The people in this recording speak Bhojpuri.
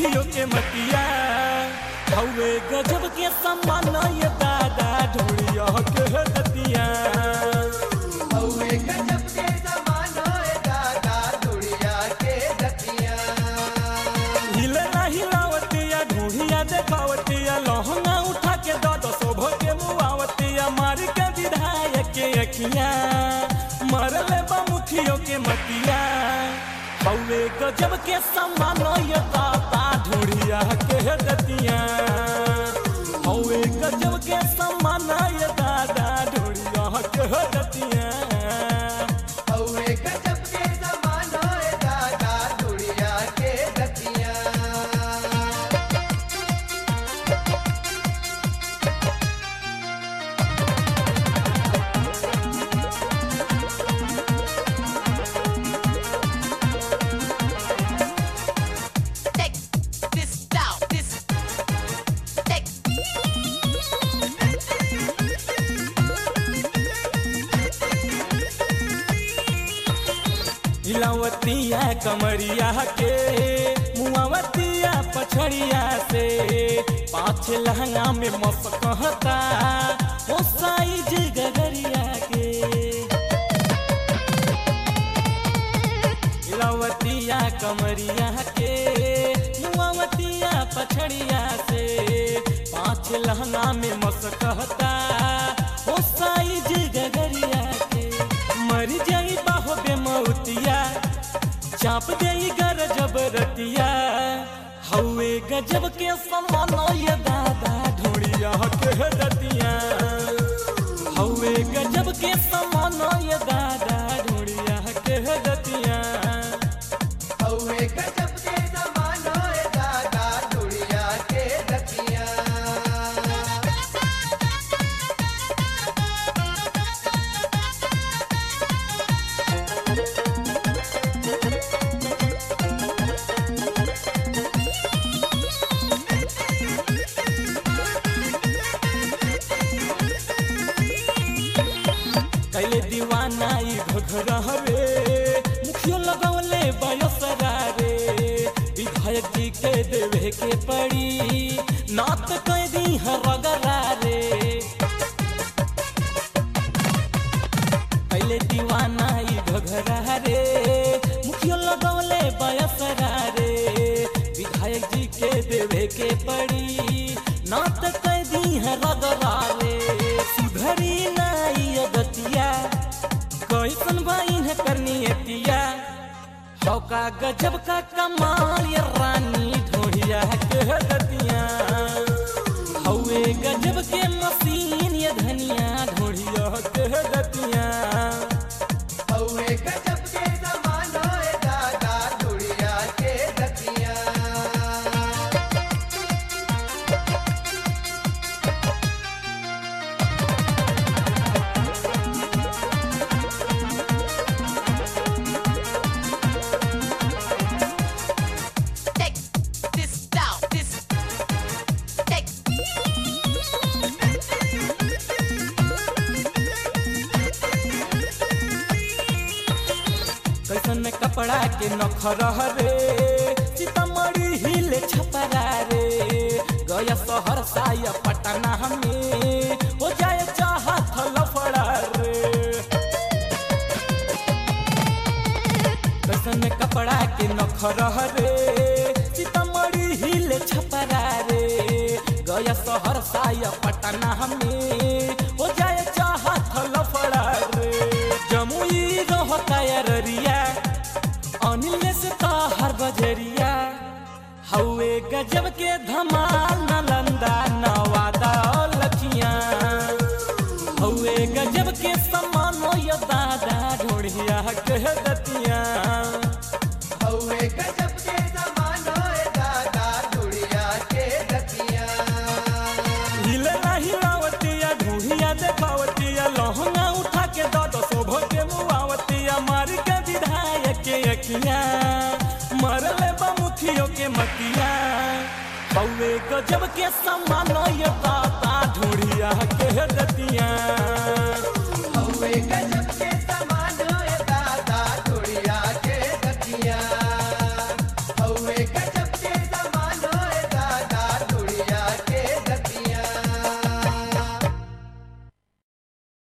मुखियों के मतिया हवे गजब के सम्मान ये दादा ढोड़िया के दतिया हौवे गजब के समान होए दादा दुनिया के दतिया हिलना हिलावतिया ढूंढिया देखावतिया लहंगा उठा के दो शोभ के मुआवतिया मार के विधायक के अखिया मरले बा मुखियों के मतिया हवे गजब के सम्मान ये दादा ढूंढिया के दतिया हवे गजब के सम्मान ये दादा ढूंढिया के दतिया हौवे गजब के समान होए दादा दुनिया के दतिया Take this down. This take. हिलावतिया कमरिया के मुआवतिया पछड़िया से पाँच लहंगा में मस कहता ओ साइज गगरिया के हिलावतिया कमरिया के मुआवतिया पछड़िया से पाँच लहंगा में मस कहता ओ साइज गगरिया के मर जाई बाहो बेमौतिया चाप देई गर जबरतिया हवे गजब के समान ये दादा ढोड़िया के दतिया हवे गजब के समान ये दादा ढोड़िया के दतिया हौवे गजब के समान होए दादा दुनिया के दतिया कैले दीवाना ई घघरा रे मुखियो लगौले बयसरा रे विधायक जी के देवे के पड़ी नात कह दी रगरा रे कैले दीवाना ई घघरा रे मुखियो लगौले बयसरा रे विधायक जी के देवे के पड़ी नात कह दी रगरा रे सुधरी नाई अगतिया कैसन बाइन है करनी एतिया हौका गजब का कमाल ये रानी ढोड़िया के दतिया हौवे गजब के मशीन ये धनिया ढोड़िया के दतिया हौवे गजब के समान होए दादा दुनिया के दतिया Take this down. This take. कैसन में कपड़ा के नखरह रे सीतामढ़ी हिले छपरा रे गया शहर साया पटना में हो जाए चाहत लफड़ा रे कैसन में कपड़ा के नखरह रे सीतामढ़ी हिले छपरा रे गया शहर साया पटना में हो जाए चाहत लफड़ा रे जमुई रहता अररिया अनिल से ताहर बजरिया हवे गजब के धमाल नालंदा नवादा और लखिया हवे गजब के समान यो दादा ढोड़िया के दतिया हौवे गजब के समान होए दादा दुनिया के दतिया हिलना हिलावतिया ढूंढिया देखावतिया लहंगा उठा के दो दो शोभ के मुआवतिया मार के विधायक के अखिया मरले बा मुखियों के मतिया हवे गजब के समान ये दादा ढूंढिया के दतिया